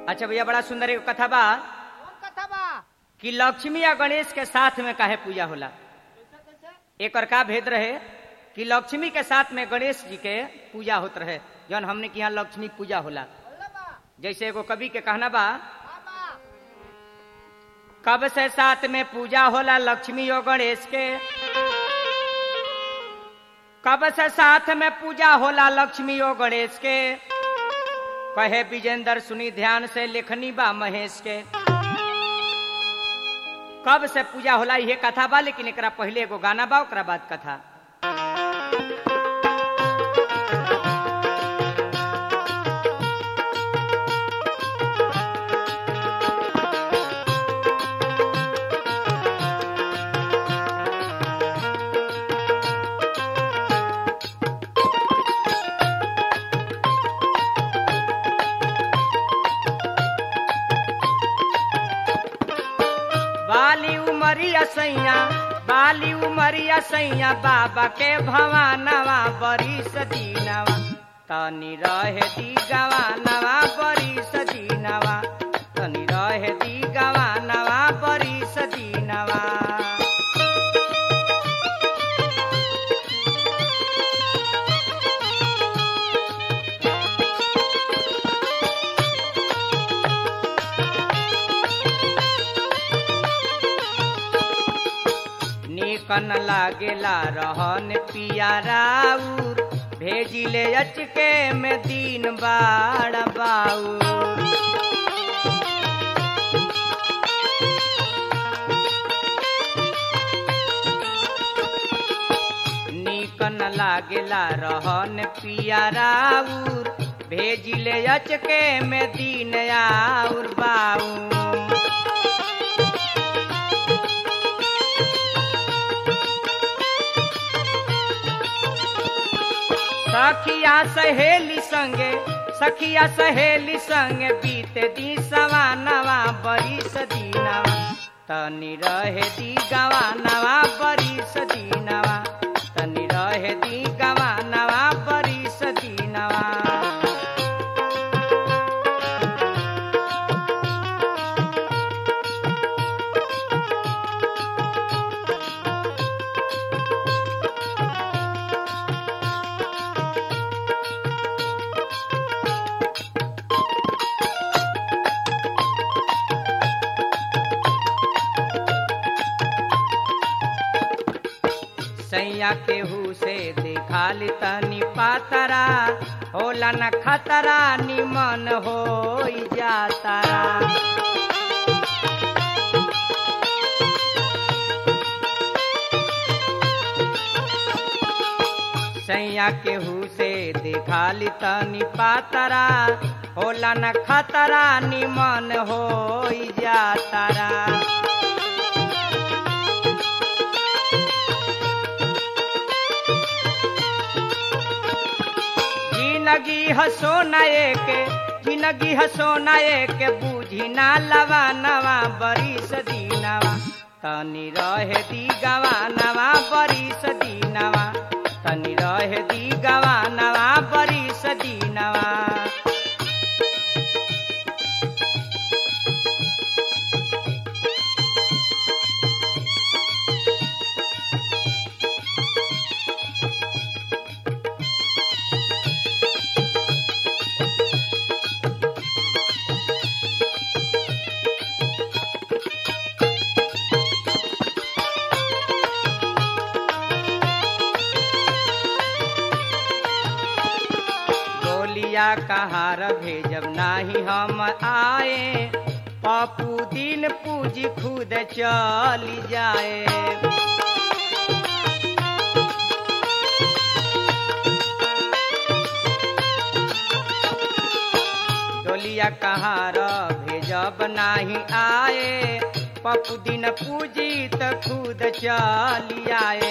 अच्छा भैया बड़ा सुंदर एगो कथा बा कौन कथा बा कि लक्ष्मी या गणेश के साथ में काहे पूजा होला कैसे कैसे एकर का भेद रहे कि लक्ष्मी के साथ में गणेश जी के पूजा होत रहे जौन हमने के यहाँ लक्ष्मी पूजा होला बोले बा जैसे एगो कवि के कहना बा बा बा कब से साथ में पूजा होला लक्ष्मी और गणेश के कब से साथ में पूजा होला लक्ष्मी और गणेश के कहे विजेंद्र सुनी ध्यान से लेखनी बा महेश के कब से पूजा होला ये कथा बा लेकिन एकरा पहले एगो गाना बा ओकरा बाद कथा बाली उमरिया सैया बाली उमरिया सैया बाबा के भवानवा बड़ी सदीनवा तनी रहे दी गवानवा बड़ी सदीनवा तनी रहे दी गवानवा बड़ी सदीनवा निकन लागेला रहन पिया राउर भेजिले अचके में दिन बाड़ बाउर निकन लागेला रहन पिया राउर भेजिले अचके में दिन आउर बाउर सखिया सहेली संगे सखिया सहेली संगे बीते दी सवानवा बड़ी सदीनवा तनी रहे दी गवानवा बड़ी सदीनवा तनी रहे दी गवानवा बड़ी सदीनवा सैया केहू से देखाली तनी पातरा होला न खतरा निमन हो जातारा सैया केहू से देखाली तनी पातरा होला न खतरा निमन हो जातारा जिंदगी हसो नए के जिंदगी हसो नए के बूझी ना लवा नवा बड़ी सदीनवा तनी रहे दी गवा नवा बड़ी सदीनवा तनी रहे दी गवा नवा बड़ी सदीनवा गोलिया कहार भेजब नाही हम आए पप्पू दिन पूजी खुद चली जाए डोलिया कहार भेजब नाही आए पप्पू दिन पूजी त खुद चली आए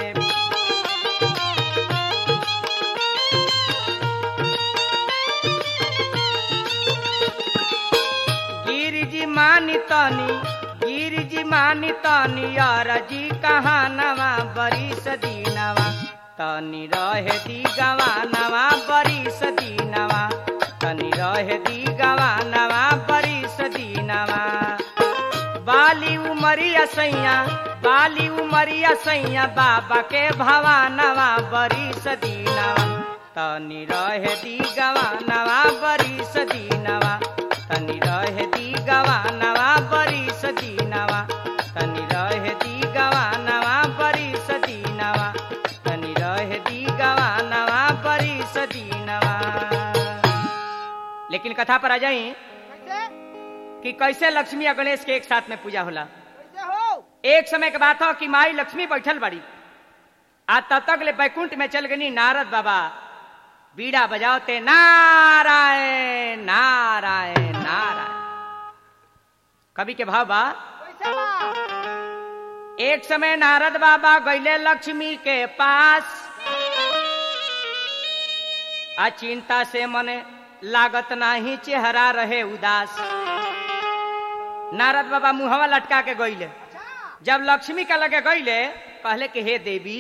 गिरिजी मानी तनी गिरिजी मानी तनी अरजी कहानवा बड़ी सदीनवा तनी रहे दी गवानवा बड़ी सदीनवा तनी रहे दी गवानवा उमरिया सैया बाली उमरिया सैया बाबा के भवानवा बरी सदीनवा तनी रहे दी गवानवा बरी सदीनवा तनी रहे दी गवानवा बरी सदीनवा तनी रहे दी गवानवा बरी सदीनवा तनी रहे दी गवानवा बरी सदीनवा लेकिन कथा पर आ जाई कैसे कि कैसे लक्ष्मी और गणेश के एक साथ में पूजा होला कैसे हो एक समय के बात हो कि माई लक्ष्मी बैठल बड़ी आ तब तक ले बैकुंठ में चल गनी नारद बाबा बीड़ा बजाओते नारायण नारायण नारायण कवि के भाव बा कैसे बा एक समय नारद बाबा गईले लक्ष्मी के पास आ चिंता से मने लागत नाही चेहरा रहे उदास नारद बाबा मुहवा लटका के गईले अच्छा जब लक्ष्मी का लगे गईले कहले कि हे देवी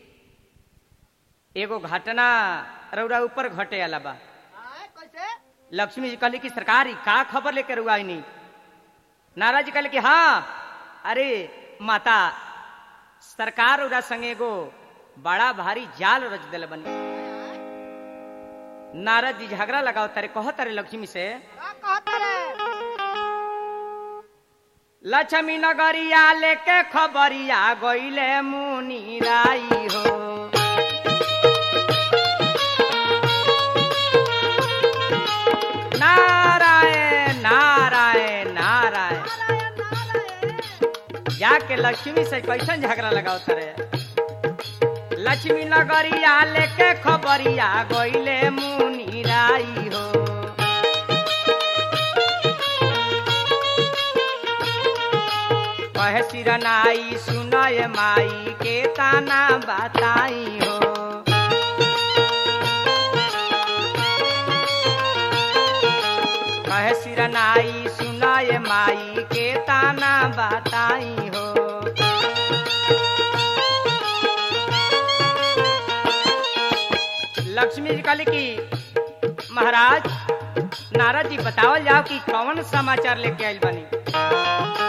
एगो घटना रौरा ऊपर घटे वाला बा आए कैसे लक्ष्मी जी कहले कि सरकार ई का खबर लेकर रुआ नहीं नाराज जी कहले कि हाँ अरे माता सरकार उरा संग एगो बड़ा भारी जाल रच दिल बनी नारद जी झगड़ा लगाओ तारे कहो तारे लक्ष्मी से का कहता रे लक्ष्मी नगरिया लेके खबरिया गईले मुनि राई हो नारायण नारायण नारायण जाके लक्ष्मी से कैसन झगड़ा लगाओ तारे लक्ष्मी नगरिया लेके खबरिया गईले मुनि राई हो कहे सिरनाई सुनय माई के ताना बताई हो कहे सिरनाई सुनय माई के ताना बताई हो लक्ष्मी जी कहली कि महाराज नारद जी बतावल जाओ कि कौन समाचार लेके आइल बनी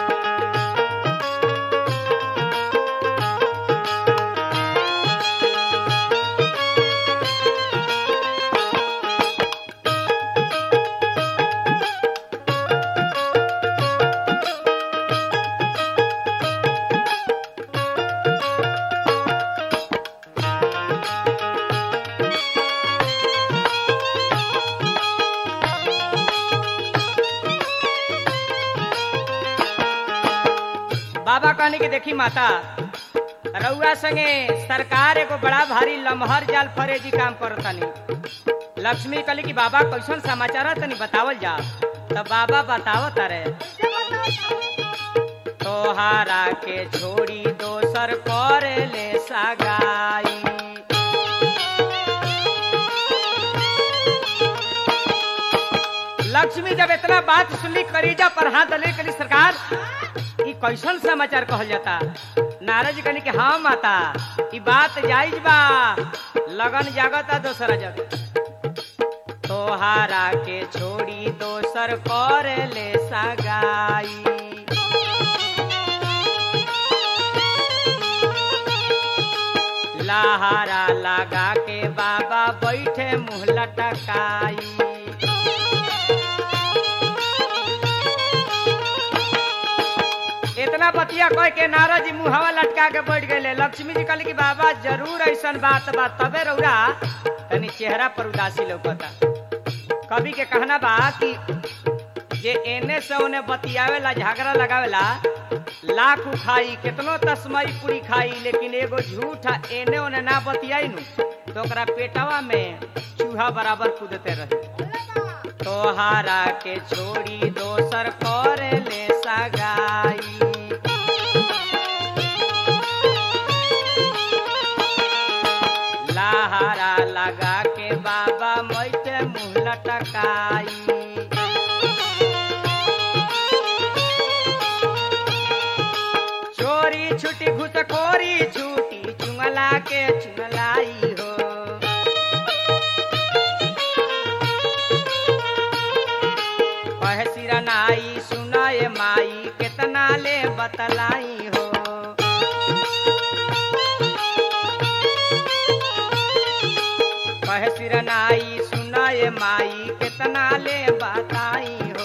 बाबा कहने की देखी माता रउआ संगे सरकार एगो बड़ा भारी लमहर जाल फरेजी काम करतनी लक्ष्मी कहली कि बाबा कैसन समाचार है तनी बतावल जा तब बाबा बतावत रे तोहारा के छोड़ी दोसर कर ले सगाई लक्ष्मी जब इतना बात सुनली करीजा पर हाथ दले कली सरकार ई कैसन समाचार कहल जाता नारद जी कहनी कि हाँ माता ई बात जायज बा लगन जागता दोसरा जग तोहारा के छोड़ी दोसर कर ले सगाई लहारा लगा के बाबा बैठे मुंह लटकाई इतना बतिया कह के नारद जी मुहवा लटका के बैठ गए लक्ष्मी जी कहली कि बाबा जरूर ऐसन बात बा तबे रौरा तनी चेहरा पर उदासी लौकता कवि के कहना बा कि जे एने से ओने बतियावेला झगड़ा लगावेला लाख खाई केतनो तस्मई पूरी खाई लेकिन एगो झूठा एने ओने ना बतियाई नु तो ओकरा पेटवा में चूहा बराबर कूदते रहे तोहारा के छोड़ी दोसर कर ले सगाई लहारा लगा के बाबा मैते मुंह लटकाई चोरी छुटी घुसखोरी छूटी चुंगला के चुंगलाई हो कहे सिरनाई सुनाए माई केतना ले बतलाई हो कहे सिरनाई सुनाए माई कितना ले बताई हो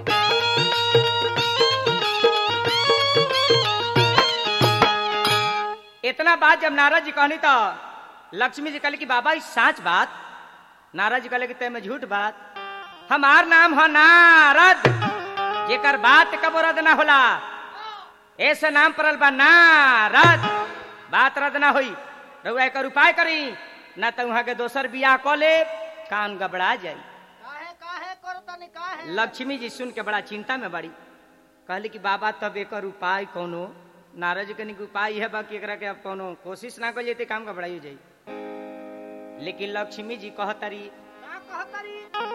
इतना बात जब नारद जी कहनी तो लक्ष्मी जी कहले कि बाबा ई साच बात नारद जी कहले कि ते में झूठ बात हमार नाम है नारद जेकर बात कब रद ना होला ऐसे नाम पड़ल बा नारद बात रद ना होई रउआ एकर उपाय करी ना तो वहां के दोसर बियाह क ले कान गबड़ा जाई काहे काहे करो तनी काहे लक्ष्मी जी सुन के बड़ा चिंता में बड़ी कहली कि बाबा तब एकर उपाय कोनो नारद जी कनिक उपाय है बाकी एकरा के अब कोनो कोशिश ना कर जेते काम गबड़ाई हो जाई लेकिन लक्ष्मी जी कहतरी का कहतरी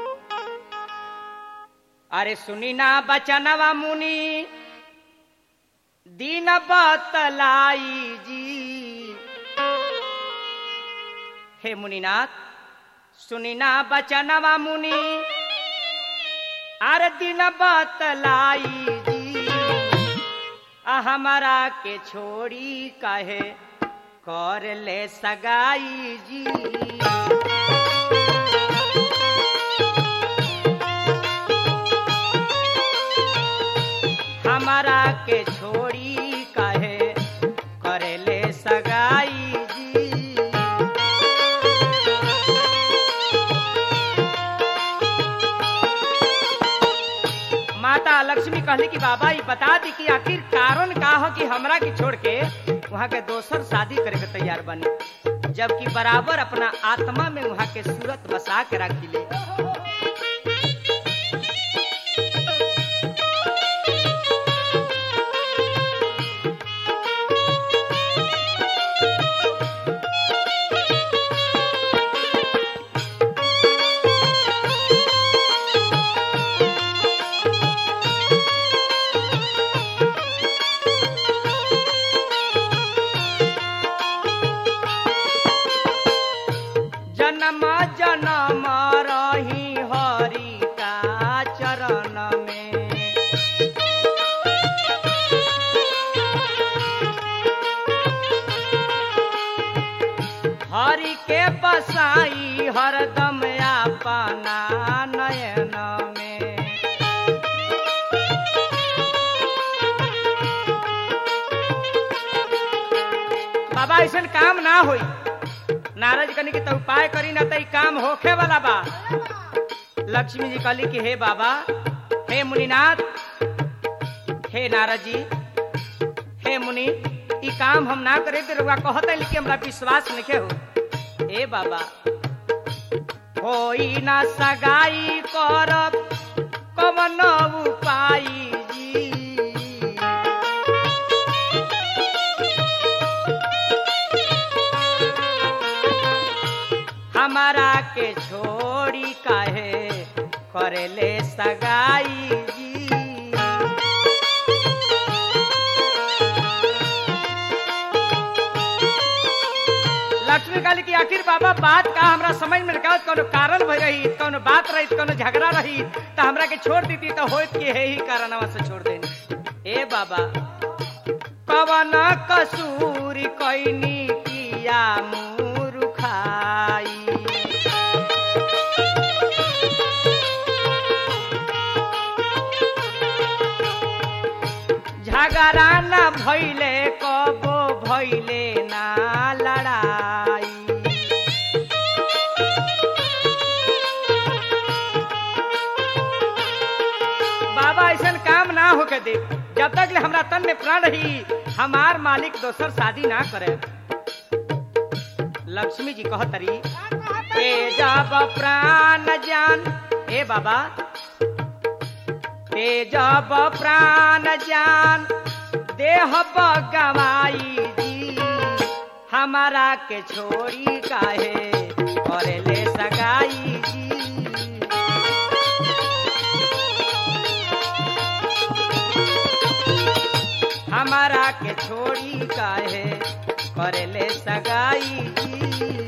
अरे सुनी ना बचनवा मुनि दीन बतलाई जी हे मुनिनाथ सुनी ना बचनवा मुनि अरे दीन बतलाई जी आ हमारा के छोड़ी कहे कर ले सगाई जी हमारा के छोड़ी कहे करेले सगाई जी माता लक्ष्मी कहली कि बाबा ये बता दी कि आखिर कारण का हो कि हमरा के छोड़ के वहाँ के दोसर शादी करे के तैयार बनी जबकि बराबर अपना आत्मा में वहाँ के सूरत बसा के रखी ले जन्म जन्म रही हरि का चरण में हरि के बसाई हरदम अपना नयन में बाबा ऐसा काम ना होई नारद कनी के तो उपाय करी ना तो ई काम होखे वाला बा लक्ष्मी जी कहली कि हे बाबा हे मुनिनाथ हे नारद जी हे मुनि ई काम हम ना करे तो रुआ कहते लेकिन हमरा विश्वास नहीं हो हे बाबा कोई ना सगाई करब कवन उपाय जी हमारा के छोड़ी काहे करेले सगाई जी लक्ष्मी कहली कि आखिर बाबा बात का हमरा समझ में का कोनो कारण भई रही कोनो बात रही कोनो झगड़ा रही तो हमरा के छोड़ देती तो होत के है ही कारणवा से छोड़ देनी ए बाबा कवन कसूर कैनी किया मूर्खाई झगड़ा न भैले कबो भैले ना लड़ाई बाबा ऐसा काम ना होके दे जब तक ले हमरा तन में प्राण रही हमार मालिक दोसर शादी ना करे लक्ष्मी जी कहतरी का कहतरी ए जब प्राण जान ए बाबा ए जब प्राण जान देह गवाई जी हमारा के छोड़ी काहे करे ले सगाई जी हमारा के छोड़ी काहे करे ले सगाई जी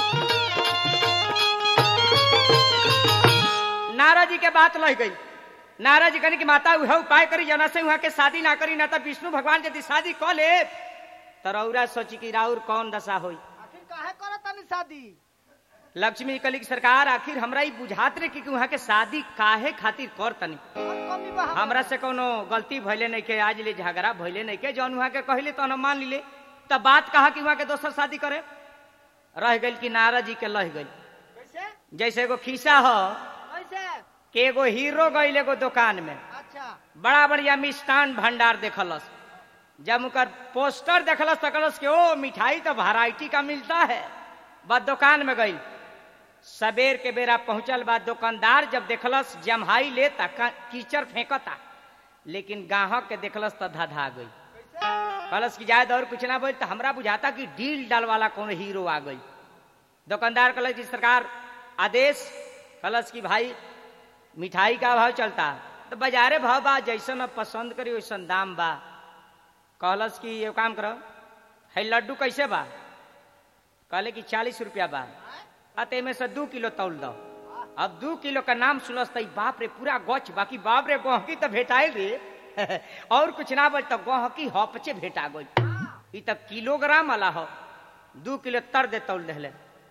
नारद जी के बात लह गई नाराज कहने की माता उह उपाय करी जना से वहां के शादी ना करी ना तो विष्णु भगवान यदि शादी क ले तो रौरा सोची कि राउर कौन दशा होई आखिर काहे करो तनी शादी लक्ष्मी कली की सरकार आखिर हमरा ई बुझात रे कि वहां के शादी काहे खातिर कर तनी और कमी बा हमरा से कोनो गलती भइले नहीं के आज ले झगड़ा भइले नहीं के जौन वहां के कहले तो हम मान लीले तब बात कहा कि वहां के दोसर शादी करे रह गइल कि नारद जी के लह गइल कैसे जैसे एगो खिस्सा हो कैसे कि एगो हीरो गइल एगो दुकान में अच्छा बड़ा बढ़िया मिष्ठान भंडार देखलस जब उनकर पोस्टर देखलस तो कहलस कि ओ मिठाई तो वैरायटी का मिलता है बस दुकान में गई सबेर के बेरा पहुंचल बाद दुकानदार जब देखलस जमहाई लेता क- कीचड़ फेंकता लेकिन गाहक के देखलस तो धधा गई कहलस कि जायद और कुछ ना बोल तो हमरा बुझाता कि डील डाल वाला कौन हीरो आ गई दुकानदार कहलस कि सरकार आदेश कहलस कि भाई मिठाई का भाव चलता तो बाजारे भाव बा जैसन अब पसंद करी वैसन दाम बा कहलस कि ये काम करो है लड्डू कैसे बा कहले कि चालीस रुपया बा अत में से दू किलो तौल दो अब दू किलो का नाम सुनस तो बाप रे पूरा गच बाकी बाप रे गहकी तो भेटाइल रे और कुछ ना बोल तो गहकी हपचे भेटा गई ई तब किलोग्राम वाला हो दू किलो तर दे तौल देले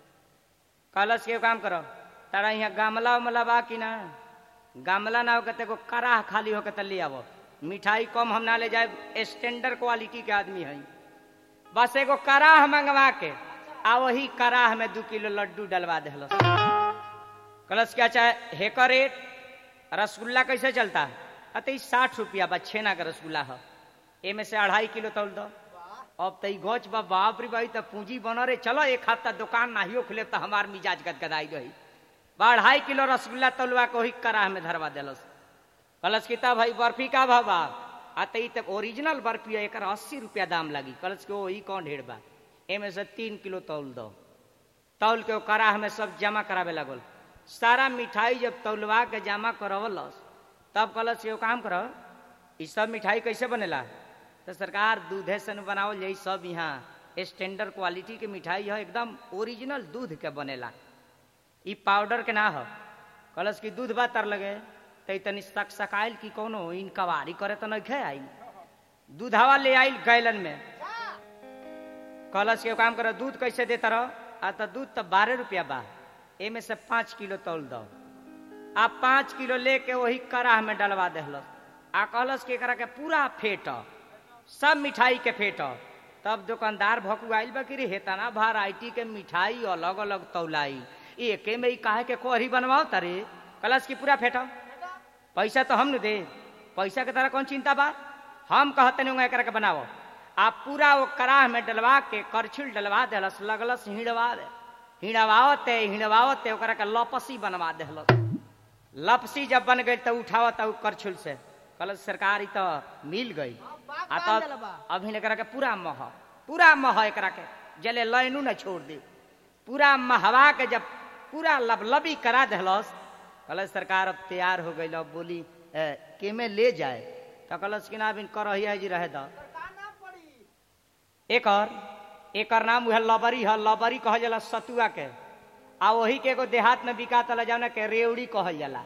कहलस के काम करो तारा यहाँ गामला उमला बा कि ना गामला ना होके तेको कराह खाली होके तो ले आवो मिठाई कम हम ना ले जाए स्टैंडर्ड क्वालिटी के आदमी है बस एगो कराह मंगवा के आ वही कराह में दू किलो लड्डू डलवा देहलस कलस क्या चाहे हेकर रेट रसगुल्ला कैसे चलता है अते साठ रुपया बा छेना का रसगुल्ला है एमे से अढ़ाई किलो तौल दो अब तई गच बा बाप रे भाई तो पूंजी बन रे चलो एक हफ्ता दुकान नाहियो खुले तो हमार मिजाज गदगदाई रही बा अढ़ाई किलो रसगुल्ला तौलवा के वही कराह में धरवा देलस कलश की तब भाई बर्फी का भाव बा आ तई तक ओरिजिनल बर्फी है एकर अस्सी रुपया दाम लगी कलश के वही कौन ढेर बा एमे से तीन किलो तौल दो तौल के वो कराह में सब जमा करावे लगल सारा मिठाई जब तौलवा के जमा करवलस तब कलश के वो काम करो ई सब मिठाई कैसे बनेला तो सरकार दूधे से न बनावल जाई सब यहाँ स्टैंडर्ड क्वालिटी के मिठाई है एकदम ओरिजिनल दूध के बनेला ई पाउडर के ना हो कलश की दूध बा तर लगे तई तनी सक सकाइल की कोनो इन कवारी करे तो नहीं खे आई दूधावा ले आइल गैलन में कलश के काम करो दूध कैसे देता रहो आ तो दूध तो बारह रुपया बा एमे से पाँच किलो तौल दो आ पाँच किलो लेके वही कराह में डलवा देहलस आ कहलस के करा के पूरा फेट सब मिठाई के फेट तब दुकानदार भकुआइल बा कि रे हेतना वैरायटी के मिठाई अलग अलग तौलाई एके में ही काहे के कोहरी बनवाओ तारे कलश की पूरा फेट पैसा तो हम न दे पैसा के तरह कौन चिंता बा हम कहते नहीं एकरा के बनाओ आप पूरा वो कराह में डलवा के करछुल डलवा देलस लगलस हिड़वावे हिड़वावते हिड़वावते ओकरा के लपसी बनवा देहलस लपसी जब बन गई तो उठावत उ करछुल से कल सरकार ई तो मिल गई बाग आ बांध तब देले बा। अभी एकरा के पूरा मह पूरा मह एकरा के जले लाइनू न छोड़ दे पूरा महवा के जब पूरा लबलबी करा देहलस कल सरकार अब तैयार हो गई अब बोली "ए, केमे ले जाए तो कलस कि ना बिन करहिया जी रहे द का नाम पड़ी एकर एकर नाम उहे लबरी है लबरी कहल जाला सतुआ के आ वही के एगो देहात में बिका तला जाना के रेवड़ी कहल जाला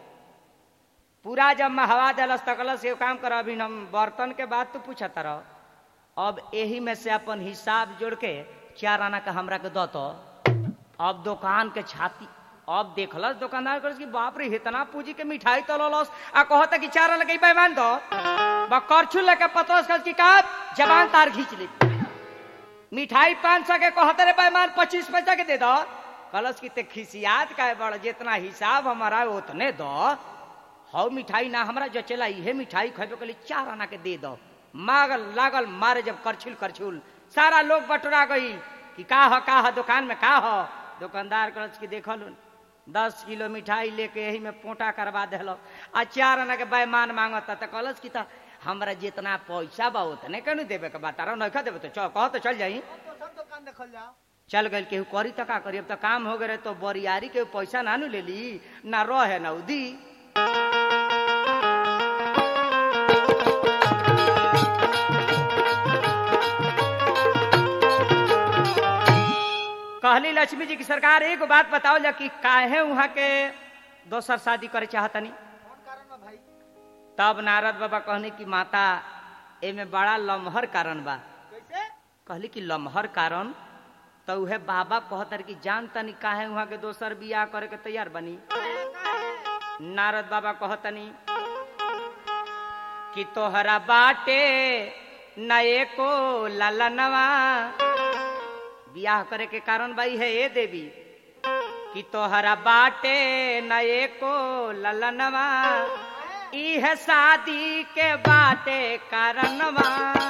पूरा जब में हवा देलस तकलस एगो काम कर अभी हम बर्तन के बात तो पूछत रह अब एही में से अपन हिसाब जोड़ के चार आना के हमरा के दत अब दुकान के छाती अब देखलस दुकानदार कहलस कि बाप रे इतना पूंजी के मिठाई तललस आ कहता कि चार आना के बेमान दो बा करछुल लेके पतरस कहलस कि का जबान तार खींच ली मिठाई पाँच सौ के कहते रे पैमान पच्चीस पैसा के दे दो कलश की ते खिसियात का है बड़ जितना हिसाब हमारा है उतने दो हौ मिठाई ना हमरा जो चला इहे मिठाई खेबे के लिए चार आना के दे दो मागल लागल मारे जब करछुल करछुल सारा लोग बटोरा गई कि का हो का हो दुकान में का हो दुकानदार कलश की देखल दस किलो मिठाई लेके यही में पोटा करवा देलो आ चार आना के बैमान मांगता तो कलश की तो हमरा जितना पैसा बा उतने के नहीं देवे के बा तारा नहीं देवे तो चल कह तो चल जाई तो सब दुकान देखल जाओ चल गई केहू करी तो का करी अब तो काम हो गए तो बरियारी के पैसा ना नु ले ली ना रहे ना उदी कहली लक्ष्मी जी की सरकार एगो बात बताओ जा कि काहे वहां के दोसर शादी करे चाहतनी कौन कारण बा भाई तब नारद बाबा कहने की माता एमे बड़ा लमहर कारण बा कैसे कहली कि लमहर कारण तो उहे बाबा कहतर कि जान तनी काहे वहाँ के दोसर बियाह करे के तैयार बनी नारद बाबा कहतनी कि तोहरा बाटे नए को ललनवा बियाह करे के कारण भाई है ये देवी कि तोहरा बाटे नए को ललनवा इह शादी के बाटे कारणवा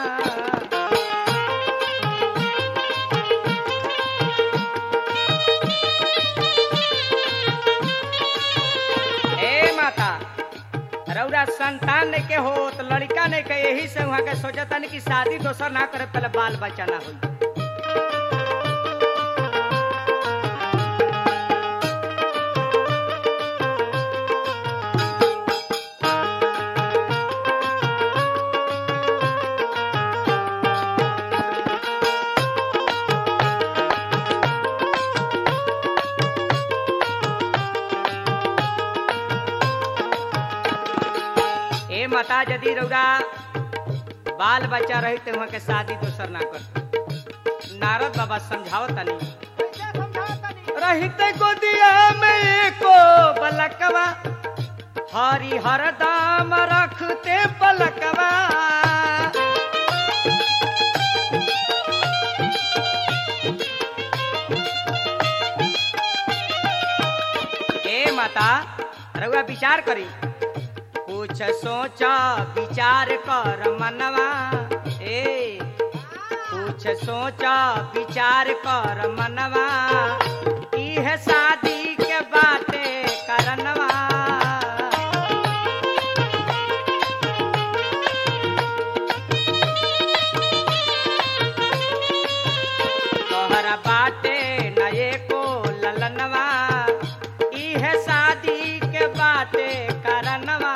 ए माता रौरा संतान नहीं के हो तो लड़का नहीं के यही से वहाँ के सोचता नहीं कि शादी दोसर ना करे पहले बाल बच्चा ना होई ए माता यदि रौरा बाल बच्चा रही तो वहाँ के शादी दोसर ना कर नारद बाबा समझाओ तनी कैसे समझाओ तनी रहते गोदिया में एको बलकवा हरी हर दाम रखते पलकवा ए माता रउआ विचार करी कुछ सोचा विचार कर मनवा ए कुछ सोचा विचार कर मनवा इह शादी के बाटे करनवा तोहरा बाटे नए को ललनवा इह शादी के बाटे करनवा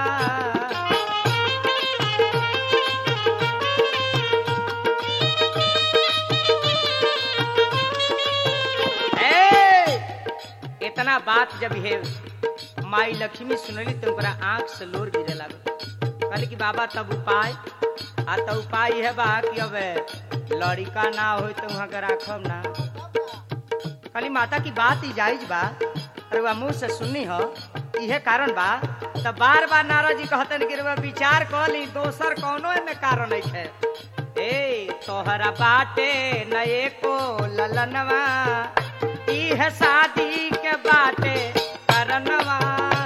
ए, इतना बात जब है माई लक्ष्मी सुनली तो ओकरा आंख से लोर गिरे लागल कहली कि बाबा तब उपाय आ तो उपाय है बा कि अब लड़का ना हो तो वहाँ के राखब ना कहली माता की बात ही जायज बा अरे वह मुंह से सुननी हो इहे कारण बा तो बार बार नारद जी कहतन कि रउआ विचार कर ली दोसर कौनो में कारण नहीं है ए तोहरा बाटे नए को ललनवा इह शादी के बाटे करनवा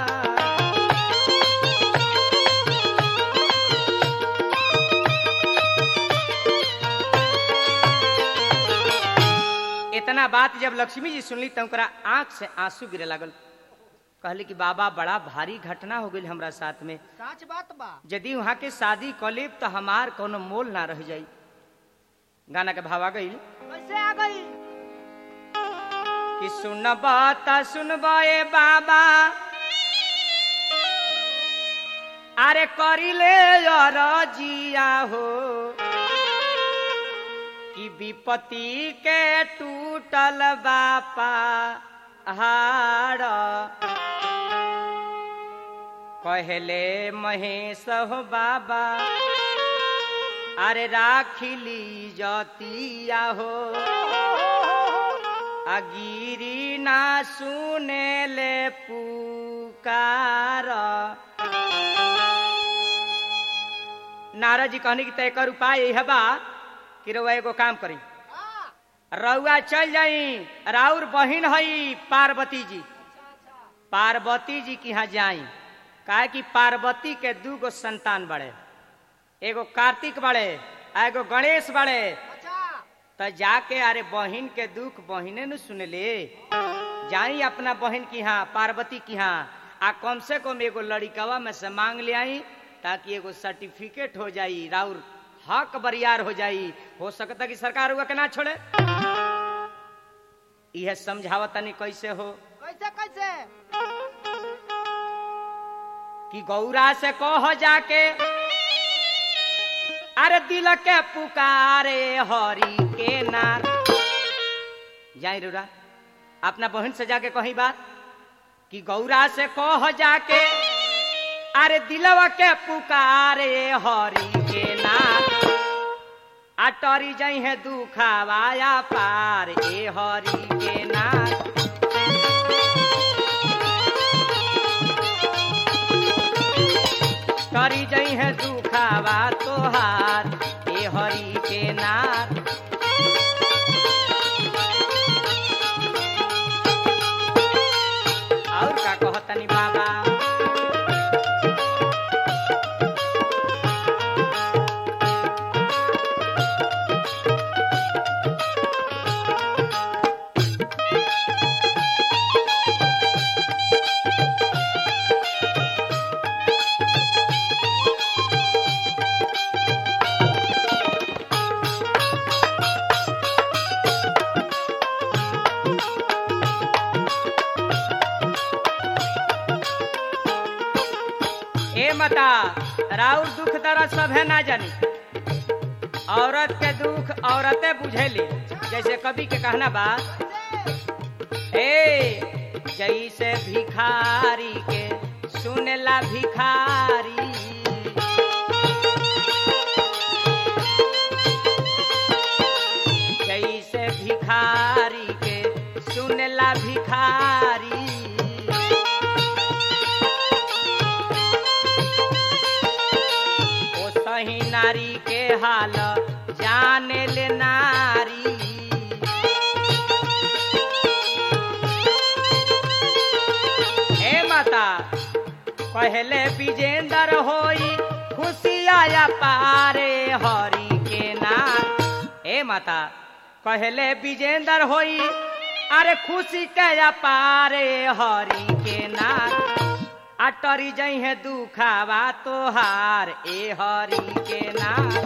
इतना बात जब लक्ष्मी जी सुनली तो ओकरा आंख से आंसू गिरे लागल कहली कि बाबा बड़ा भारी घटना हो गई हमरा साथ में सच बात बा यदि वहाँ के शादी कलेब तो हमार कोनो मोल ना रह जाई गाना के भावा गई कैसे आ गई कि सुनबा त सुनबा ए बाबा अरे करिले जिया हो कि विपत्ति के टूटल बापा हाड़ कहले महेश हो बाबा अरे राखिली जतिया हो अगिरी ना सुने ले पुकार नारद जी कहनी कि तय उपाय यही बा कि रउआ एगो काम करी रउआ चल जाई राउर बहिन हई पार्वती जी पार्वती जी के यहाँ जाई काहे कि पार्वती के दू गो संतान बड़े एगो कार्तिक बड़े आ एगो गणेश बड़े अच्छा तो जाके अरे बहिन के दुख बहिने न सुनले जाई अपना बहन की यहाँ पार्वती की यहाँ आ कम से कम एगो लड़िकवा में से मांग ले आई ताकि एगो सर्टिफिकेट हो जाई राउर हक बरियार हो जाई हो सकता कि सरकार हुआ के ना छोड़े यह समझावत तनी कैसे हो कैसे कैसे कि गौरा से कह जाके अरे दिल के पुकारे हरि के नार जाई रुरा अपना बहन से जाके कही बात कि गौरा से कह जाके अरे दिलवा के पुकारे हरि के नाथ अटरी जई है दुखावाया पार ए हरि के नाथ करी जई है दुखावा तोहार ए हरि के नाथ और का कहतनी बाबा ए मता राउर दुख दर्द सब है ना जानी औरत के दुख औरतें बुझेली जैसे कवि के कहना बा ए जैसे भिखारी के सुनला भिखारी जैसे भिखारी के सुनला भिखारी ओ सही नारी के हाल जाने ले नारी हे माता पहले विजेंदर होई खुशी आया पारे हरि के नाम हे माता पहले विजेंदर होई अरे खुशी के पारे हरि के नाम अटरी जई है दुखावा तोहार ए हरि के नाम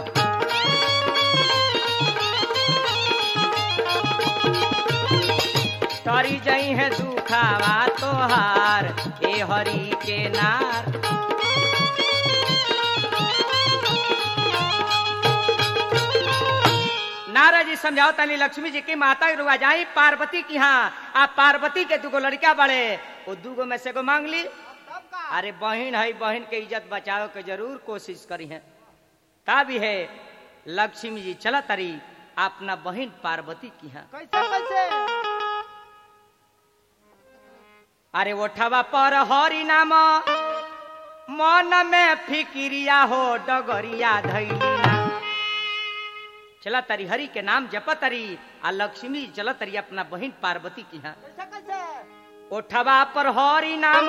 तरी जई है दुखावा तोहार ए हरि के नार नारद जी समझाओ तनी लक्ष्मी जी की माता रुआ जाई पार्वती की हाँ आप पार्वती के दुगो लड़का बड़े वो दुगो में से को मांग ली तब का अरे बहन है बहन के इज्जत बचाओ के जरूर कोशिश करी है का भी है लक्ष्मी जी चला तरी अपना बहन पार्वती की हाँ कैसे कैसे अरे ओठवा पर हरि नाम मन में फिकिरिया हो डगरिया धैलिना चला तरी हरि के नाम जप तरी आ लक्ष्मी चला तरी अपना बहन पार्वती की यहाँ कैसे कैसे ओठवा पर हरि नाम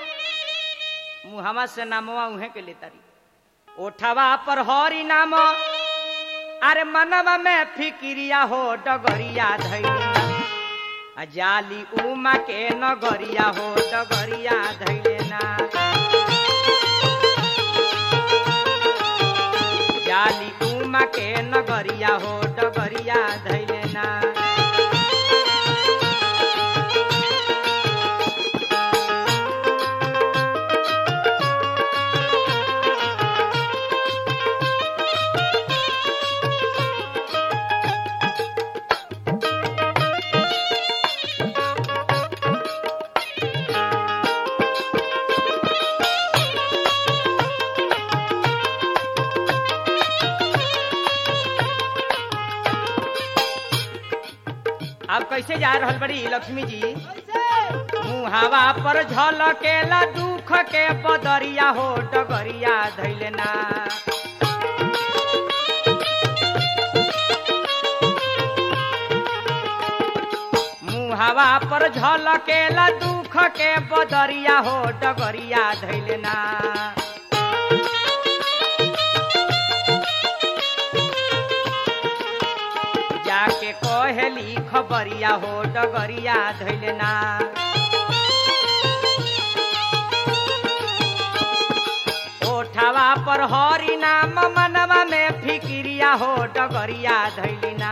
मुहवा से नामवा उहे के ले तरी ओठवा पर हरि नाम अरे मनवा में फिकिरिया हो डगरिया धैलिना आ जाली उमा के नगरिया हो डगरिया धैलेना जाली उमा के नगरिया हो डगरिया धैलेना अब कैसे जा रहल बड़ी लक्ष्मी जी कैसे मुहावा पर झलकेला दुख के बदरिया हो डगरिया धैलेना मुहावा पर झलकेला दुख के बदरिया हो डगरिया धैलेना जाके कहेली खबरिया हो डगरिया धैलेना ओठवा पर हरि नाम मनवा में फिकिरिया हो डगरिया धैलिना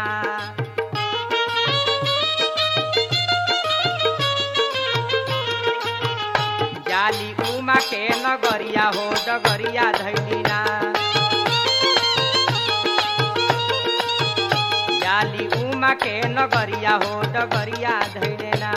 जाली उमा के नगरिया हो डगरिया धैलिना जाली उमा के नगरिया हो डगरिया धैलेना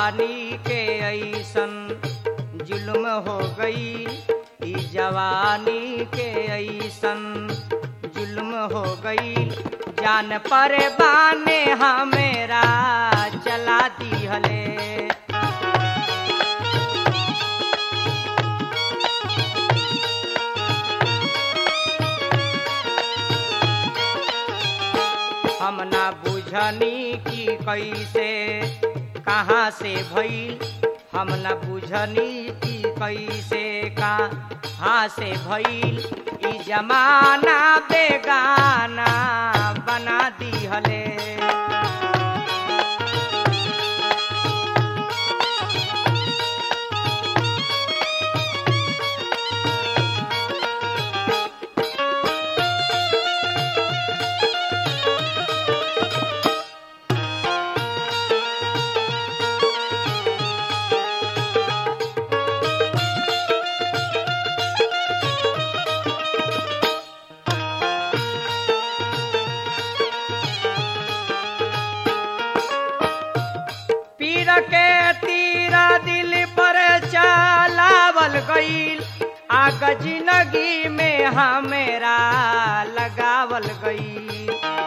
जवानी के ऐसन जुल्म हो गई ई जवानी के ऐसन जुल्म हो गई जान पर बाने हमेरा चला दिहले हम ना बुझनी कि कैसे कहाँ से भइल हम ना बुझनी कि कैसे कहाँ से भइल ई जमाना बेगाना बना दिहले पीर के तीरा दिल पर चलावल गईल आग जिंदगी में हमेरा लगावल गईल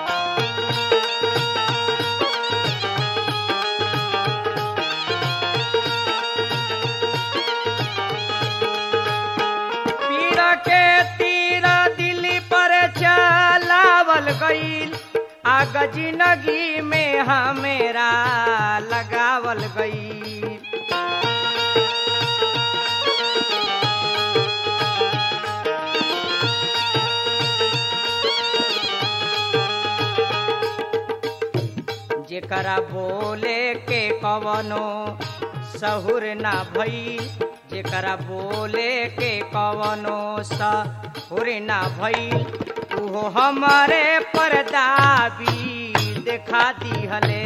पीर के तीरा दिल पर चलावल गईल आग जिंदगी में हमेरा लगावल गई जेकरा बोले के कवनो सहुर ना भई जेकरा बोले के कवनो सहुर ना भई उहो हमारे परदाबी देखा दिहले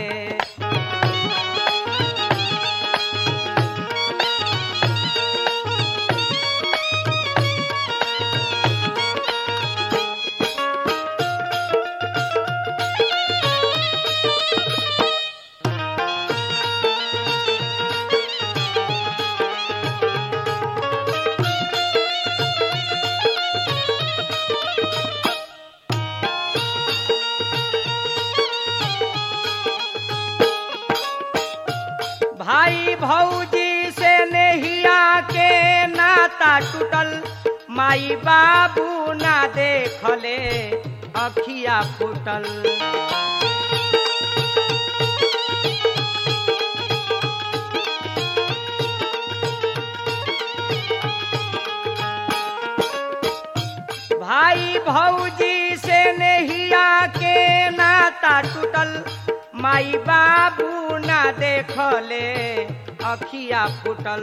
भाई भौजी से नहिया के नाता टूटल माई बाबू ना देखले अखिया फूटल भाई भौजी से नहिया के नाता टूटल माई बाबू ना देखले अखिया फूटल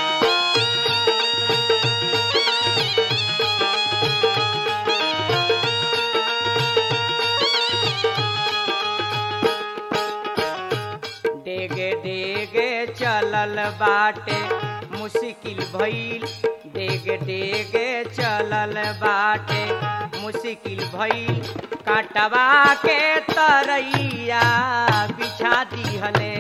डेगे डेगे चलल बाटे मुश्किल भइल डेगे डेगे चलल बाटे मुश्किल भइल काटवा के तरैया बिछा दिहले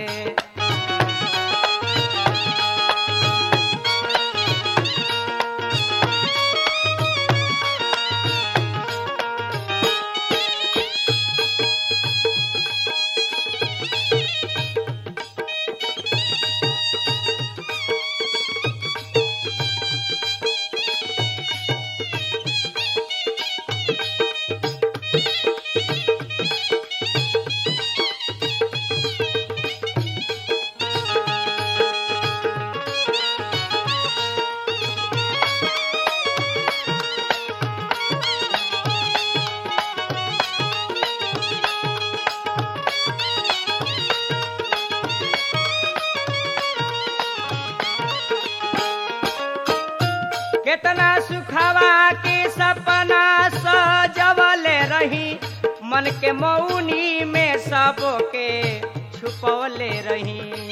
केतना सुखवा के सपना सजवले रही मन के मौनी में सबके छुपवले रही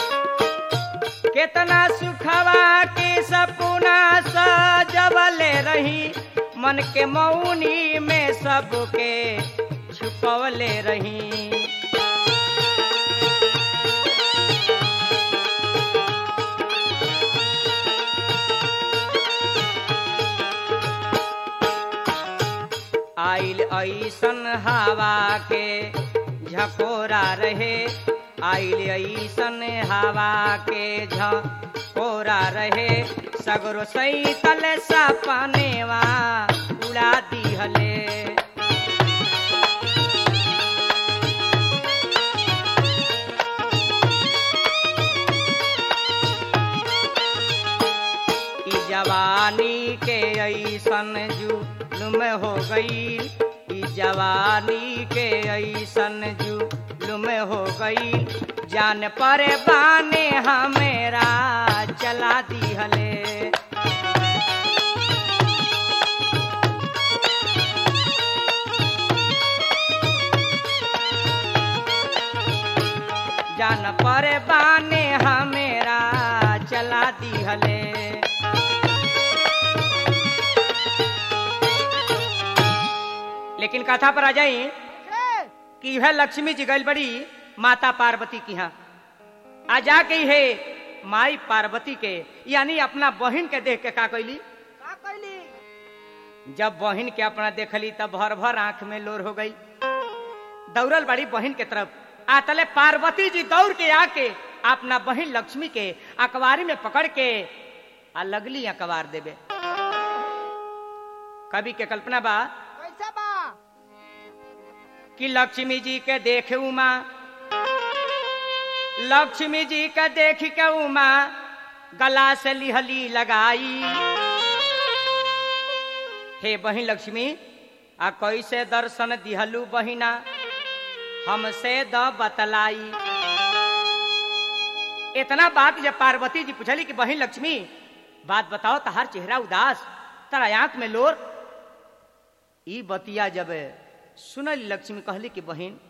केतना सुखवा के सपना सजवले रही रही मन के मौनी में सबके छुपवले रही आइल ऐसन हवा के झकोरा रहे आइल ऐसन हवा के झकोरा रहे सगरो सैतल सपनेवा उड़ा दिहले ई जवानी के ऐसन जुलुम हो गई ई जवानी के ऐसन जुलुम हो गई जान पर बाने हमेरा चला दिहले जान पर बाने हमेरा चला दिहले लेकिन कथा पर आ जाई कैसे कि यह लक्ष्मी जी गई बड़ी माता पार्वती की यहाँ आ जाके है माई पार्वती के यानी अपना बहन के देख के का कैली का कैली जब बहन के अपना देखली तब भर भर आंख में लोर हो गई दौड़ल बड़ी बहन के तरफ आ तले पार्वती जी दौड़ के आके अपना बहन लक्ष्मी के अखबारी में पकड़ के आ लगली अखबार देवे कवि के कल्पना बा कैसे बा कि लक्ष्मी जी के देख उमा लक्ष्मी जी के देख के उमा गला से लिहली लगाई हे बहिन लक्ष्मी आ कैसे दर्शन दिहलू बहिना हमसे द बतलाई इतना बात जब पार्वती जी पूछली कि बहिन लक्ष्मी बात बताओ तहार चेहरा उदास तारा आंख में लोर ई बतिया जब सुनल लक्ष्मी कहली कि बहिन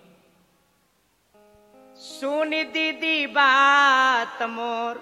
सुन दीदी बात मोर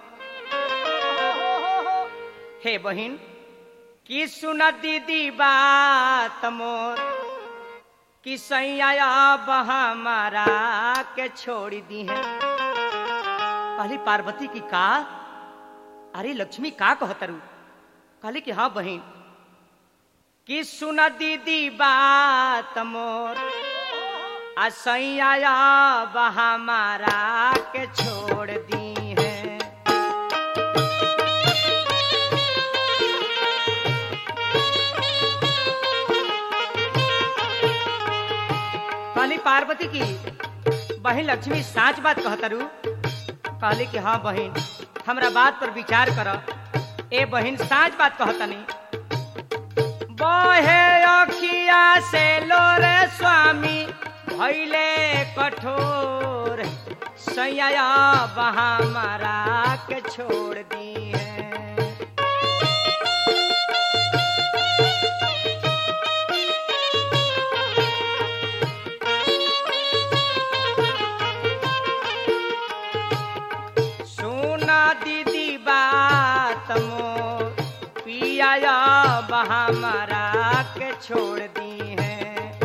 हे बहिन की सुन दीदी बात मोर कि सैया हमारा के छोड़ी दी है कहली पार्वती की का अरे लक्ष्मी का कहतरू कहली कि हाँ बहिन कि सुन दीदी बात मोर आ सैया हमारा के छोड़ दी है कहली पार्वती की बहन लक्ष्मी साच बात कहतरू कहली कि हाँ बहन हमरा बात पर विचार कर ए बहन साच बात कहतनी बहे अखिया से लोरे स्वामी भैले कठोर सैया हमारा के छोड़ दी है सुना दीदी बात मोर पिया हमारा के छोड़ दी है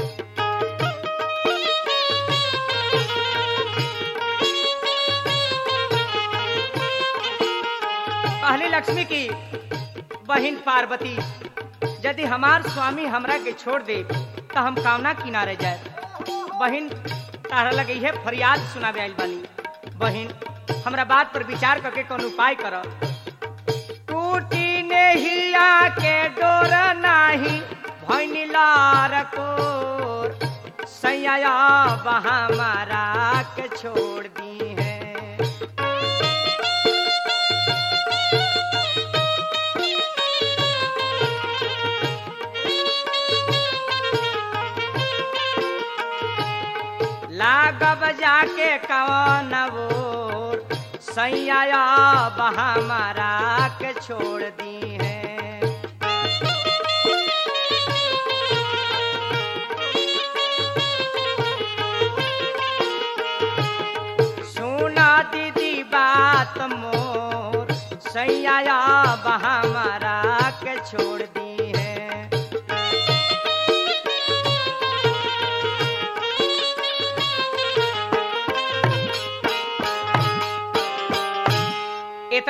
पहली लक्ष्मी की बहन पार्वती यदि हमार स्वामी हमरा के छोड़ दे तो हम कामना किनारे जाए बहन तारा लगे है फरियाद सुनावे आइल बानी बहन हमरा बात पर विचार करके कौन उपाय कर टूटी नहीं आके डोर नाही भैनी लार कोर सैया हमारा के छोड़ दी है लागब जाके कवन वोर सैया हमारा के छोड़ दी है सुना दीदी बात मोर सैया हमारा के छोड़ दी है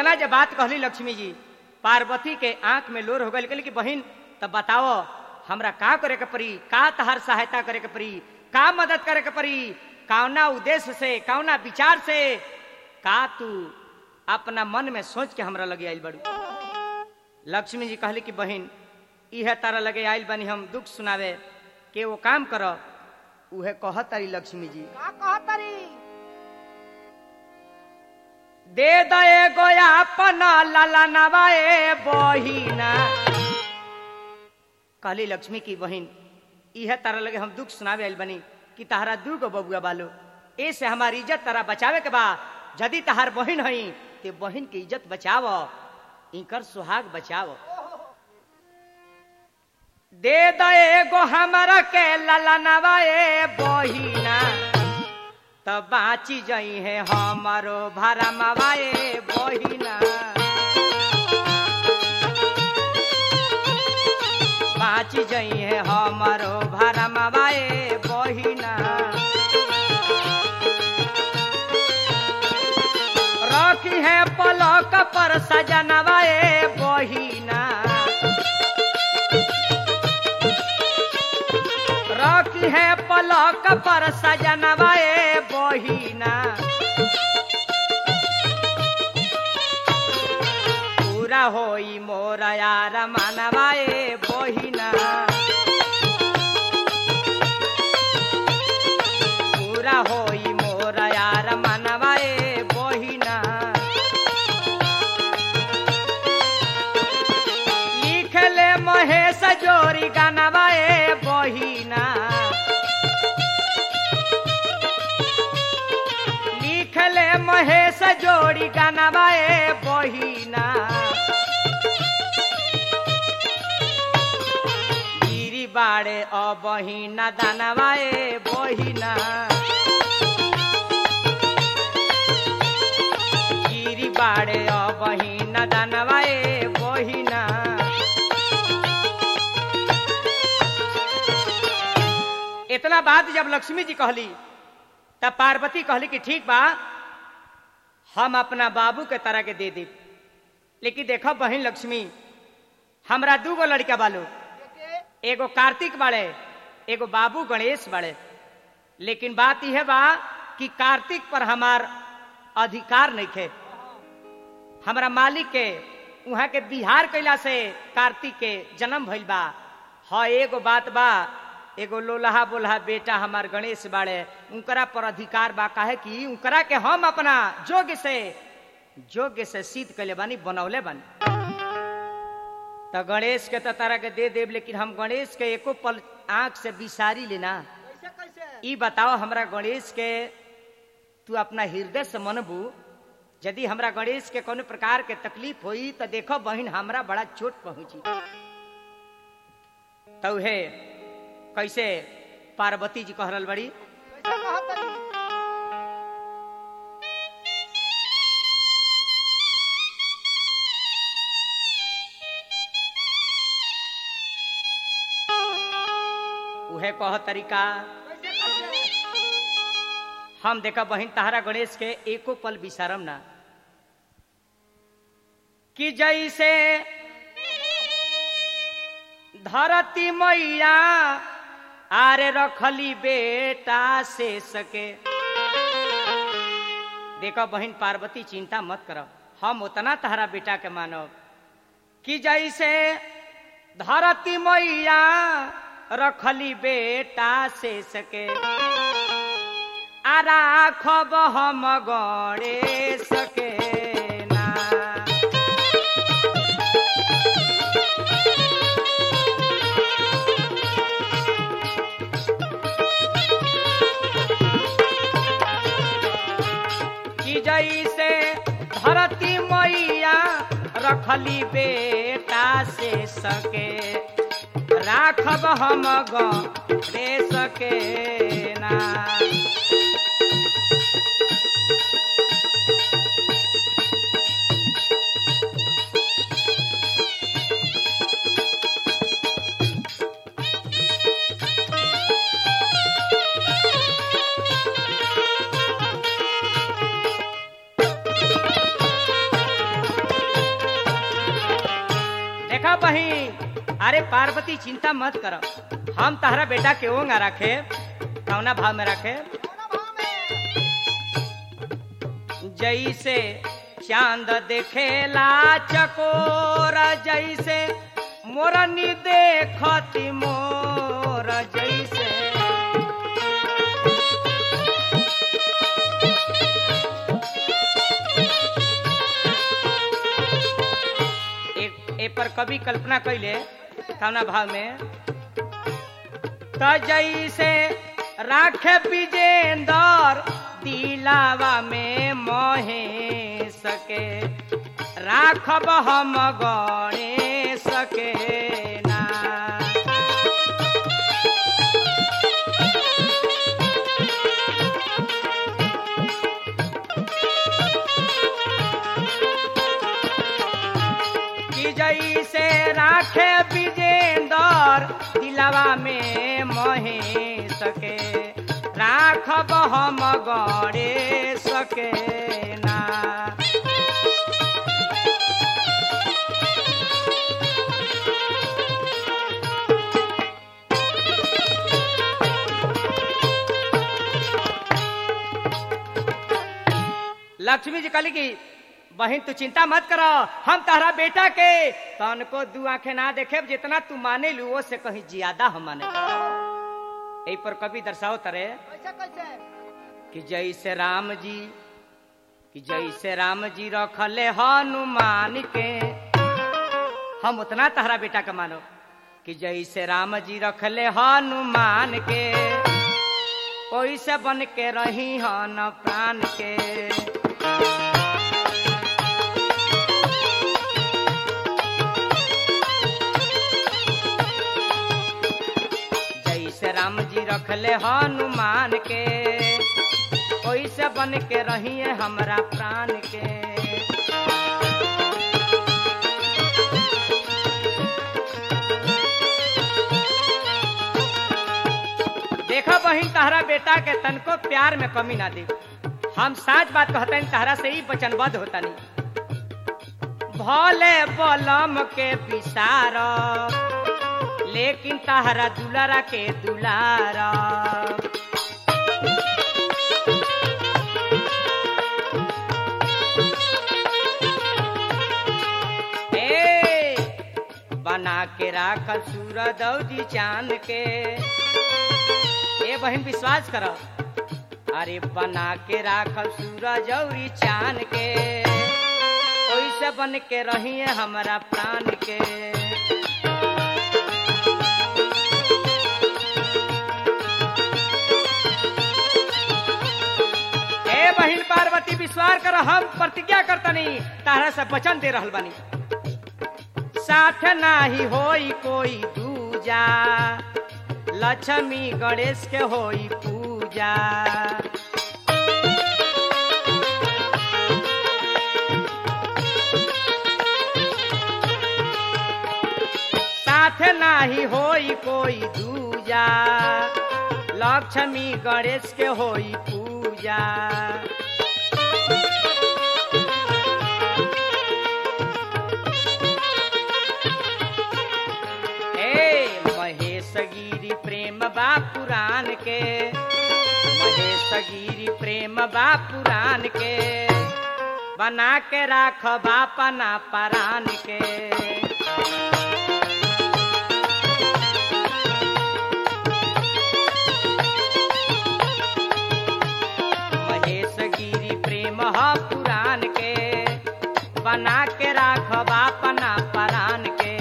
इतना जब बात कहली लक्ष्मी जी पार्वती के आंख में लोर हो गई कहली कि बहन तब बताओ हमरा का करे के पड़ी का तहार सहायता करे के पड़ी का मदद करे के पड़ी कौना उद्देश्य से कौना विचार से का तू अपना मन में सोच के हमरा लगे आइल बड़ू लक्ष्मी जी कहली कि बहन इहे तारा लगे आइल बनी हम दुख सुनावे के वो काम कर उहे कह तारी लक्ष्मी जी का कहतरी दे दए गोया अपना लाला नवाए बहिना कहली लक्ष्मी की बहन इहे तारा लगे हम दुख सुनावे आइल बनी कि तहरा दू गो बबुआ बालो ऐसे हमारी इज्जत तारा बचावे के बा यदि तहार बहन हई ते बहन के इज्जत बचाव इनकर सुहाग बचाव दे दए गो हमरा के लाला नवाए बहिना तब बाची जई है हमारो भारा मवाए बहिना बाची जई है हमारो भारा मवाए बहिना रखी है पलक पर सजनवाए बहिना रखी है पलक पर सजनवाए बहिना पूरा होई मोर यार मनवाए बहिना पूरा होई मोर यार मनवाए बहिना लिखले महेश जोरी गानवाए बहिना लिखले महेश जोड़ी गानवाए बहिना गिरी बाड़े अ बहिना दानवाए बहिना गिरी बाड़े अ बहिना दानवाए बहिना इतना बात जब लक्ष्मी जी कहली तब पार्वती कहली कि ठीक बा हम अपना बाबू के तरह के दे दी लेकिन देखो बहन लक्ष्मी हमरा दू गो लड़का बालो के एगो कार्तिक बाड़े एगो बाबू गणेश बाड़े लेकिन बात यह बा कि कार्तिक पर हमार अधिकार नहीं थे हमरा मालिक के वहाँ के बिहार कैला से कार्तिक के जन्म भइल बा हाँ एगो बात बा एगो लोलहा बोलहा बेटा हमार गणेश बाड़े उनकरा पर अधिकार बा काहे कि उनकरा के हम अपना जोग्य से जोग्य से सिद्ध कैले बानी बनौले बानी तो गणेश के तो तारा के दे देव लेकिन हम गणेश के एको पल आंख से बिसारी लेना कैसे कैसे ई बताओ हमरा गणेश के तू अपना हृदय से मनबू यदि हमरा गणेश के कोनो प्रकार के तकलीफ होई तो देखो बहन हमरा बड़ा चोट पहुंची तो हे कैसे पार्वती जी कह रहल बड़ी कैसे कहतरी उहे कह तरीका कैसे कैसे हम देखा बहन तहरा गणेश के एको पल बिसारम ना कि जैसे धरती मैया आरे रखली बेटा से सके देखो बहन पार्वती चिंता मत करो हम उतना तहरा बेटा के मानब कि जैसे धरती मैया रखली बेटा से सके आ राखब हम गणेश के ना कि जैसे धरती मैया रखली बेटा से सके राखब हम गणेश के ना पार्वती चिंता मत कर हम तहरा बेटा के ओंगा रखे कौना भाव में रखे कौना भाव में जैसे चांद देखेला चकोर जैसे मोरनी देखती मोर जैसे एक ए पर कवि कल्पना कैले कौना भाव में त जैसे राखे विजेंदर दिलावा में मोहे सके राखब हम गणे सके ना कि जैसे राखे विजेंदर दिलावा में मोहे सके राखब हम गणे सके ना लक्ष्मी जी कहली कि बहन तू चिंता मत करो हम तारा बेटा के तन को दू आंखें ना देखे जितना तू माने लू वो से कहीं ज्यादा हम माने यही पर कवि दर्शाओ तरे कैसे कैसे कि जैसे राम जी कि जैसे राम जी रखले हनुमान के हम उतना तहरा बेटा का मानो कि जैसे राम जी रखले हनुमान के ओइसे बन के रही हन प्राण के जैसे राम जी रखले हनुमान के ओइसे बन के रहिए हमरा प्राण के देखो बहिन तहरा बेटा के तनको प्यार में कमी ना दे हम साच बात कहते हैं तहरा से ही वचनबद्ध होता नहीं भले बलम के विसार लेकिन तहरा दुलारा के दुलारा ए बना के राखल सूरज औजी चांद के ए बहन विश्वास करो अरे बना के राखल सूरज औरी चांद के ओइसे बन के रहिए हमरा प्राण के ए बहिन पार्वती विश्वास कर हम प्रतिज्ञा करतनी तारा से वचन दे रहल बानी साथ नाही होई कोई दूजा लक्ष्मी गणेश के होई पूजा साथ नाही होई कोई दूजा लक्ष्मी गणेश के होई पूजा ए महेश गिरी प्रेम बा पुराण के महेश गिरी प्रेम बा पुराण के बना के राख बापना परान के महेश गिरी प्रेम ह पुराण के बना के राख बापना परान के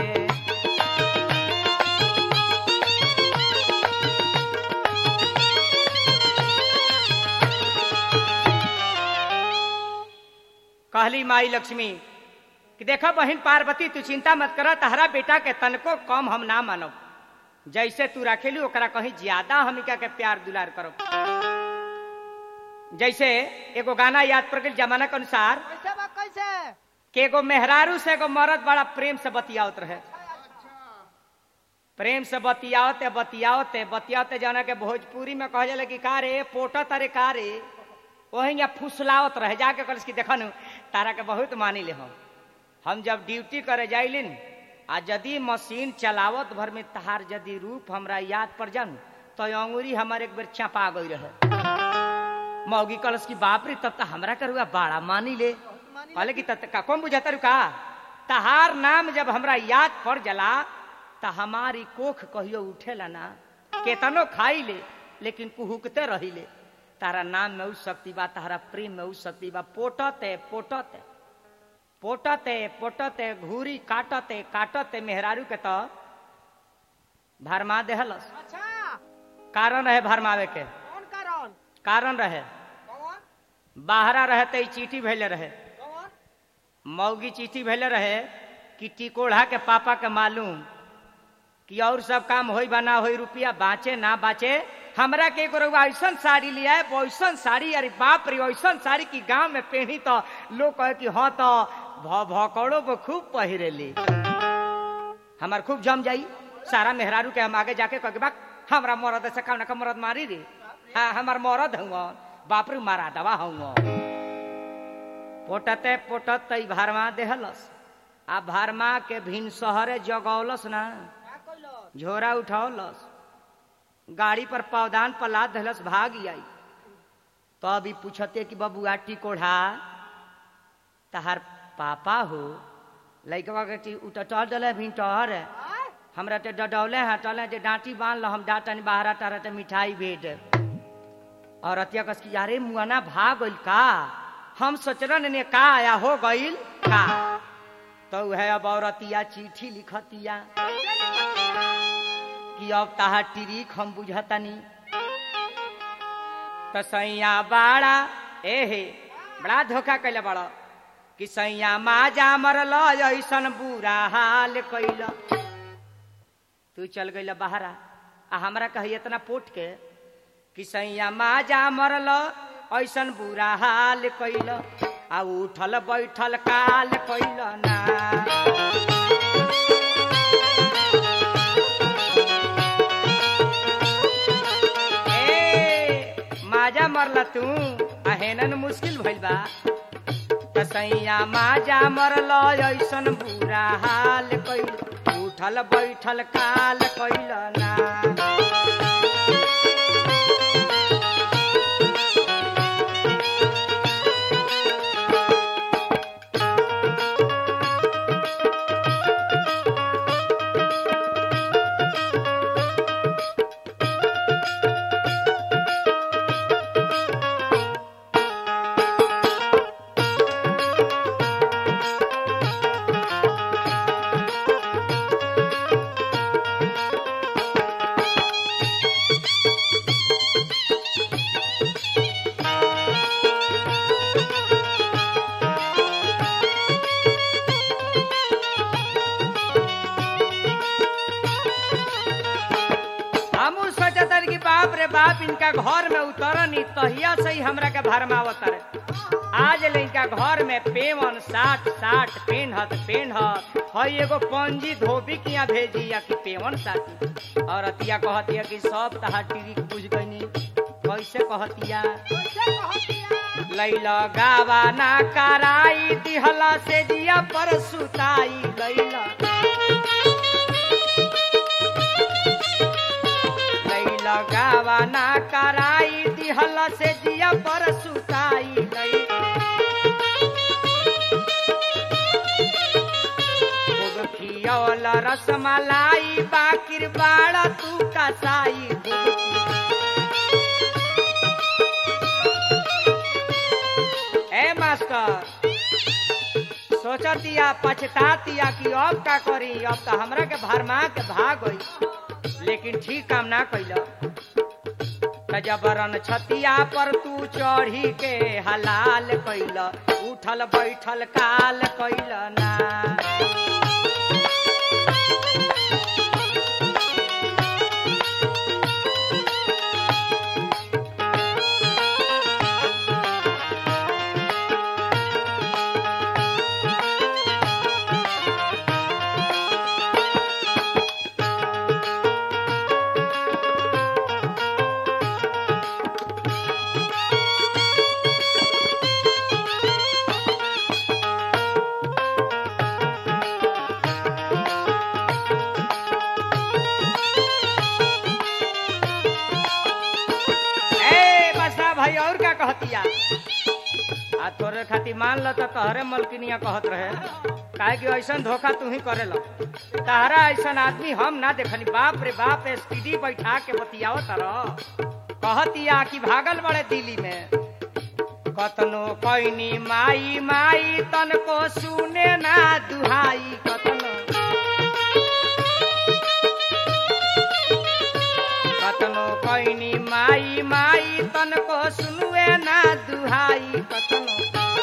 कहली माई लक्ष्मी कि देखो बहन पार्वती तू चिंता मत कर तहरा बेटा के तनको कम हम ना मानब जैसे तू रखेलू ओकरा कहीं ज्यादा हमिका के प्यार दुलार करो जैसे एगो गाना याद पड़ गई जमाना के अनुसार कैसे बा कैसे कि एगो मेहरारू से एगो मर्द बड़ा प्रेम से बतियावत रहे प्रेम से बतियावते बतियावते बतियावते जाना के भोजपुरी में कह जाला कि का रे पोटा तारे का रे वही यहाँ फुसलावत रहे जाके कहलस कि देखन तारा के बहुत मानी ले हम हम जब ड्यूटी करे जाइलिन आ यदि मशीन चलावत भर में तहार यदि रूप हमरा याद पड़ जान तो अंगुरी हमारे एक बेर चपा गई रहे मौगी कलश की बाप रे तब तो हमरा करुआ बाड़ा मानी ले मानी कहले कि तत का कौन बुझाता रुका तहार नाम जब हमरा याद पड़ जला त हमारी कोख कहियो उठेला ना केतनो खाई ले लेकिन कुहुकते रही ले तारा नाम में उ शक्ति बा तारा प्रेम में उ शक्ति बा पोटते पोटते पोटते पोटते घूरी काटते काटते मेहरारू के तो भरमा देहलस अच्छा कारण रहे भरमावे के कौन कारण कारण रहे कौन बाहरा रहते चिट्ठी भेले रहे कौन मौगी चिट्ठी भेले रहे कि टिकोढ़ा के पापा के मालूम कि और सब काम होई बना होई रुपया बाँचे ना बाँचे हमरा के एगो रउआ ऐसन साड़ी लिया है वैसन साड़ी अरे बाप रे ऐसन साड़ी की गांव में पहनी तो लोग कहे कि हाँ तो भ भकड़ो को खूब पहिरेली हमार खूब जम जाई सारा मेहरारू के हम आगे जाके कह के बा हमरा मरद से कौन का मरद मारी रे हाँ हमार मरद हुआ बाप रे मारा दवा हुआ पोटते पोटत तई भरमा देहलस आ भरमा के भिन शहरे जगौलस ना क्या कइलो झोरा उठौलस गाड़ी पर पौदान पर लाद धलस भाग आई तो अभी पूछते कि बबुआ टिकोढ़ा तहार पापा हो लैकवा के टी उटल डले भिन टहर आय हमरा ते डडौले हैं टले जे डांटी बांध लो हम डांटन बाहर तारा ते मिठाई भेज और अतिया कस की यारे मुआना भाग गइल का हम सोचरन ने का आया हो गइल का तो है अब औरतिया चिट्ठी लिखतिया कि अब ताहा टिरिक हम बुझतनी तो सैया बाड़ा एहे बड़ा धोखा कैले बड़ा कि सैया माजा मरल ऐसन बुरा हाल कैल तू चल गइल बहरा आ हमरा कही इतना पोट के कि सैया माजा मरल ऐसन बुरा हाल कैल आ उठल बैठल काल कैल ना ए माजा मरला तू अहेनन मुश्किल भइल बा त सैया माजा मरल ऐसन बुरा हाल कैल उठल बैठल काल कैल ना हम सोचतन कि बाप रे बाप इनका घर में उतरनी तहिया से ही हमरा के भरमावत रे आज ले इनका घर में पेवन साठ साठ पेनहत पेनहत हई एगो पंजी धोबी किया भेजी या कि पेवन साथी और अतिया कहतिया कि सब तहार टीवी बुझ गईनी कैसे कहतिया कैसे कहतिया लैला गावा ना कराई दिहला से जिया पर सुताई लैला लैला गावा ना कराई दिहला से जिया पर सुताई लैला खूब खियौल रसमलाई बाकिर बाड़ा तू कसाई खूब ए मास्टर सोचतिया पछतातिया कि अब का करी अब तो हमरा के भरमा के भाग गई लेकिन ठीक काम ना कैल जबरन छतिया पर तू चढ़ी के हलाल कैल उठल बैठल काल कैल ना कहतिया आ तोरे खातिर मान ल तो तोहरे मलकिनिया कहत रहे काहे कि ऐसन धोखा तू ही करेला तहरा ऐसन आदमी हम ना देखनी बाप रे बाप एसटीडी बैठा के बतियाओ तरह कहतिया कि भागल बड़े दिल्ली में कतनो कैनी माई माई तनको सुने ना दुहाई कतनो कतनो कैनी माई माई तनको सुनुए ना दुहाई कतनो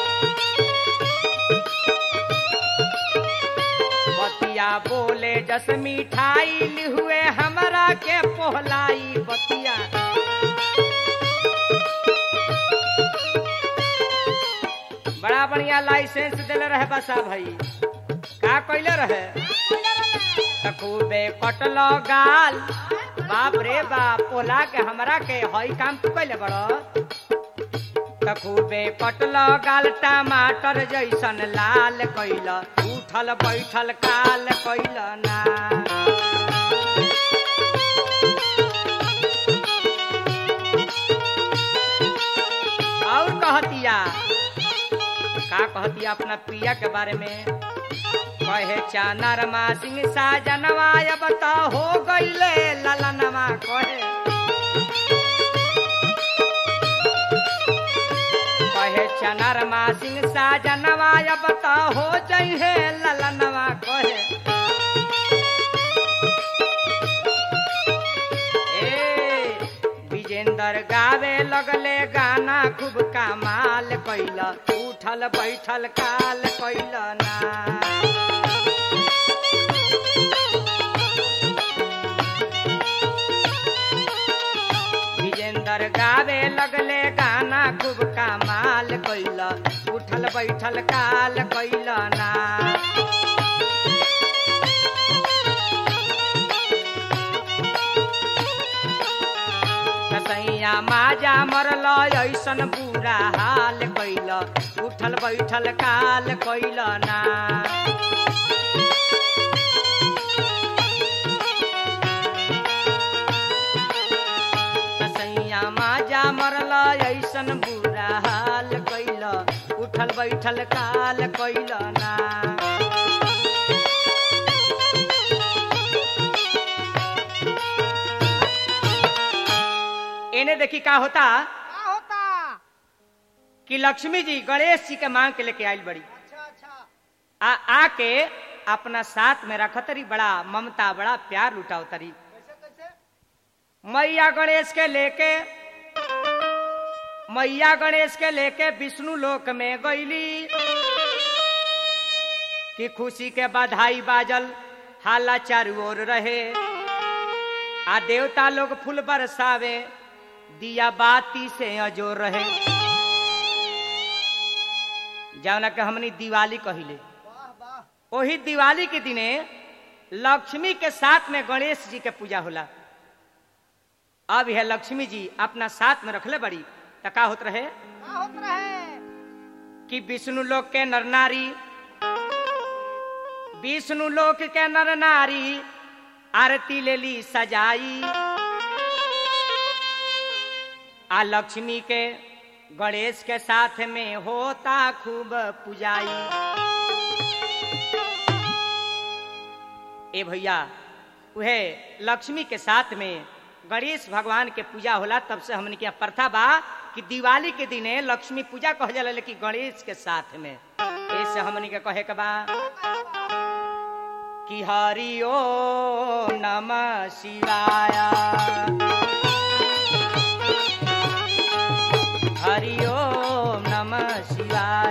बतिया बोले जस मिठाई लिहुए हमरा के पोहलाई बतिया बड़ा बढ़िया लाइसेंस दिले रहे बसा भाई का कैले रहे त खूबे कटलो गाल बाप रे बाप पोला के हमरा के हई काम तू कैले बड़ त खूबे कटलो गाल टमाटर जैसन लाल कैल उठल बैठल काल कैल ना और कहतिया का कहतिया अपना पिया के बारे में कहे चानर मा सिंह साजनवा अब तो हो गईले ललनवा कहे कहे चनर मा सिंह साजनवा अब तो हो जइहे ललनवा कहे ए विजेंदर गावे लगले गाना खूब कमाल कैल उठल बैठल काल कैल ना विजेंदर गावे लगले गाना खूब कमाल कैल उठल बैठल काल कैल ना कसैया माजा मरल ऐसन बुरा हाल कैल उठल बैठल काल कैल ना कसैया माजा मरल ऐसन बुरा हाल कैल उठल बैठल काल कैल ना इन्हें देखी का होता का होता कि लक्ष्मी जी गणेश जी के मांग के लेके आयल बड़ी अच्छा अच्छा आ आके अपना साथ में रखतरी बड़ा ममता बड़ा प्यार लुटाओ तरी कैसे कैसे मैया गणेश के लेके मैया गणेश के लेके विष्णु लोक में गईली कि खुशी के बधाई बाजल हाला चारू ओर रहे आ देवता लोग फूल बरसावे दिया बाती से अजोर रहे जौना के हमनी दिवाली कहिले वाह वाह वही दिवाली के दिने लक्ष्मी के साथ में गणेश जी के पूजा होला अब यह लक्ष्मी जी अपना साथ में रखले बड़ी त का होत रहे का होत रहे कि विष्णु लोक के नर नारी विष्णु लोक के नर नारी आरती ले ली सजाई आ लक्ष्मी के गणेश के साथ में होता खूब पुजाई ए भैया उहे लक्ष्मी के साथ में गणेश भगवान के पूजा होला तब से हमने क्या प्रथा बा कि दिवाली के दिने लक्ष्मी पूजा कह जाला लेकिन गणेश के साथ में ऐसे हमने के कहे के बा कि हरि ओ नमः शिवाय हरि ओम नमः शिवाय